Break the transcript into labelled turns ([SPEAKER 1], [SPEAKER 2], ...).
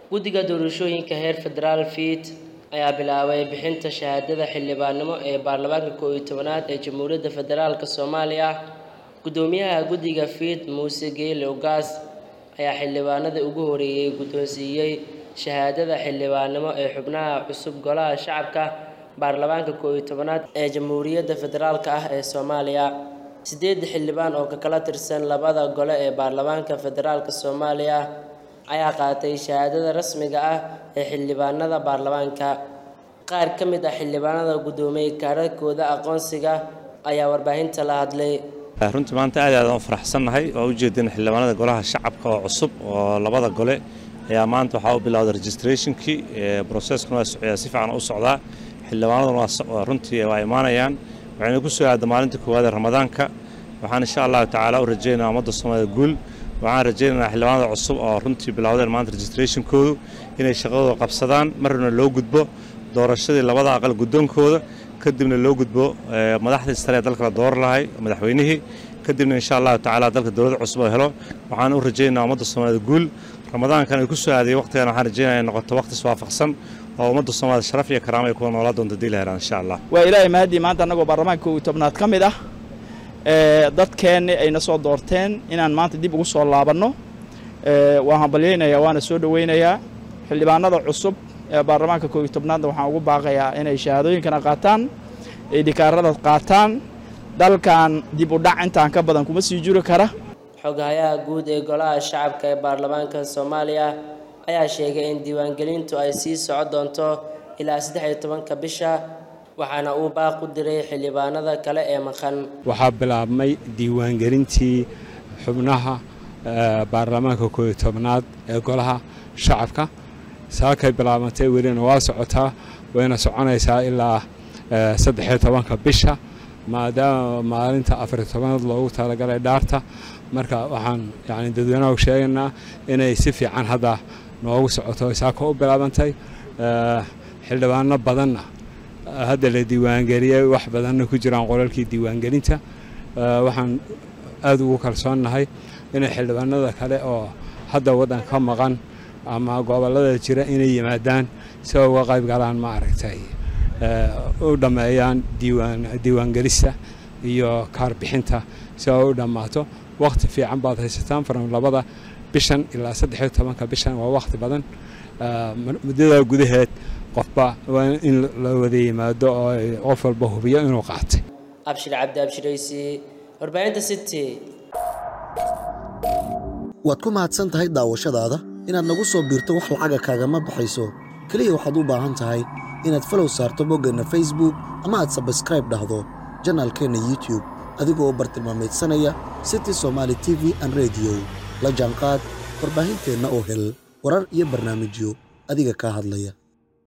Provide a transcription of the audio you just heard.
[SPEAKER 1] guddiga doorashooyinka heer federaal fiid ayaa bilaabay bixinta shahaadada xildhibaannimo ee baarlamaanka koow iyo tobanaad ee jamhuuriyadda federaalk soomaaliya guddoomiyaha guddiga fiid muuse geele ogaas ayaa xildhibaanadii ugu horeeyey guddoonsiiyey shahaadada xildhibaannimo ee xubnaha cusub golaha shacabka baarlamaanka koow iyo tobanaad ee jamhuuriyadda federaalk ah ee soomaaliya sideed xildhibaan oo ka kala tirsan labada gole ee baarlamaanka federaalk soomaaliya ayaa qaatay shahaadada rasmiga ah ee xildhibaanada baarlamaanka qaar ka mid ah xildhibaanada guddoomiyey kaararkooda aqoonsiga ayaa warbaahinta la hadlay
[SPEAKER 2] runtii maanta aad aad u faraxsannahay oo ujeedin xildhibaanada golaha shacabka oo cusub oo labada gole ayaa maanta waxaa u bilowday registrationkii broseskuna waa socdaa si fiican u socdaa xildhibaanaduna waa runtii waa imaanayaan waxayna ku soo aada maalinta koowaad ee ramadaanka waxaan insha allahu tacaala u rajaynayaa ummadda soomaalida guul waxaan rajaynaynaa xildhibaanada cusub oo runtii bilowdeen maanta registrationkoodu inay shaqadooda qabsadaan marna loo gudbo doorashadii labada aqal guddoonkooda kadibna loo gudbo madaxdii sare ee dalka la dooran lahay madaxweynihii kadibna insha allahu tacaala dalka dowladda cusub oo helo waxaan u rajaynayaa ummadda soomaalida guul ramadaankan ay ku soo aadayay waqtigan waxaan rajaynaya in noqoto waqti iswaafaqsan oo ummadda soomaalida sharaf iyo karaama ay kuwa noolaa doonta dii la helaan insha allah
[SPEAKER 3] waa ilaahay mahadii maanta annagoo baarlamaanka koow iyo tobnaad ka mid ah dadkeenni ayna soo doorteen inaan maanta dib ugu soo laabanno waan hambalyaynayaa waana soo dhoweynayaa xildhibaanada cusub ee baarlamaanka koow iyo tobnaadna waxaan ugu baaqayaa inay shahaadooyinkana qaataan ay dhikaarada qaataan dalkan dib u dhac intaan ka badan kuma sii jiri kara
[SPEAKER 1] xoghayaha guud ee golaha shacabka ee baarlamaanka soomaaliya ayaa sheegay in diiwaangelintu ay sii socon doonto ilaa saddex iyo tobanka bisha waxaana uu baaq u diray xildhibaanada kale ee maqan
[SPEAKER 4] waxaa bilaabmay diiwaangelintii xubnaha baarlamaanka koow iyo tobnaad ee golaha shacabka saakay bilaabantay welina waa socotaa wayna soconaysaa ilaa saddexiyo tobanka bisha maadaama maalinta afariyo tobanaad loogu talagalay dhaarta marka waxaan yani dadweynaha sheegaynaa inay si fiican hadda noogu socoto saaka u bilaabantay xildhibaano badanna hadda la diiwaangeliyey wax badanna ku jiraan qolalkii diiwaangelinta waxaan aad ugu kalsoonnahay inay xildhibaanada kale oo hadda waddan ka maqan ama gobollada jira inay yimaadaan si ay uga qayb galaan ma aragtay u dhammeeyaan diiwaangelista iyo kaarbixinta si ay u dhammaato wakhti fiican baad haysataan faran labada bishan ilaa saddexiyo tobanka bishan waa wakhti badan muddada gudaheed qofba waa in la wada yimaado oo qof walba hubiyo inuu qaatay
[SPEAKER 1] abshir cabdi abshiraysi warbaahinta city
[SPEAKER 5] waad ku mahadsan tahay daawashadaada inaad nagu soo biirto wax lacaga kaagama baxayso keliya waxaad u baahan tahay inaad falow saarto boggeenna facebook ama aad sabskraib dhahdo janaalkeenna youtube adigoo bartilmaamaydsanaya city somaali t v an rediyo la jaanqaad warbaahinteenna oo hel warar iyo barnaamijyo adiga kaa hadlaya